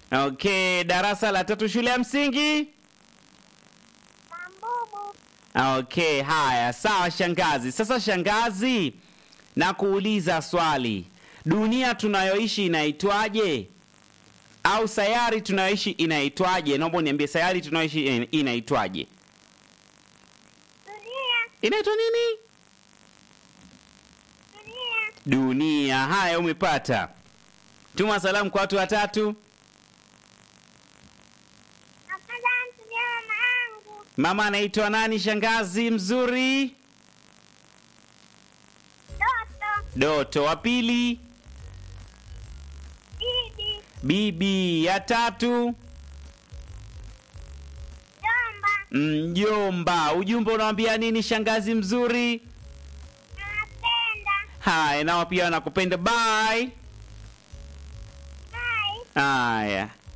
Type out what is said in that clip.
Okay, darasa la tatu shule ya msingi. Mambubu. Okay, haya, sawa shangazi. Sasa shangazi, na kuuliza swali, dunia tunayoishi inaitwaje? Au sayari tunayoishi inaitwaje? Naomba uniambie sayari tunayoishi ina- inaitwaje? Dunia. Inaitwa nini? Dunia. Dunia. Haya, umepata. Tuma salamu kwa watu watatu. Napenda mtumia mama yangu. Mama anaitwa nani shangazi mzuri? Doto. Doto. Wa pili Bibi. bibi. Ya tatu Jomba. mjomba. Ujumbe unawambia nini shangazi mzuri? Napenda. Haya, nao pia wanakupenda. Bye. Bye. Haya.